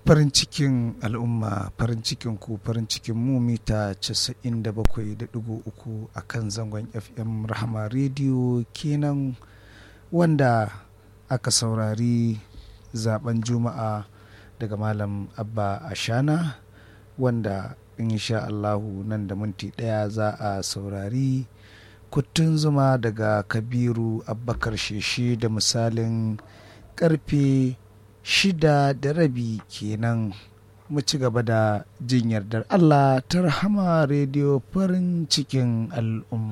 farin cikin al'umma farin cikin ku farin cikin mu mita 97.3 a kan zangon fm rahama rediyo kenan wanda aka saurari zaben juma'a daga malam abba ashana wanda insha allahu nan da minti daya za a saurari kuttun zuma daga kabiru abbakar sheshe da misalin karfe shida da rabi kenan mu ci gaba da jin yardar Allah ta rahama rediyo farin cikin al'umma.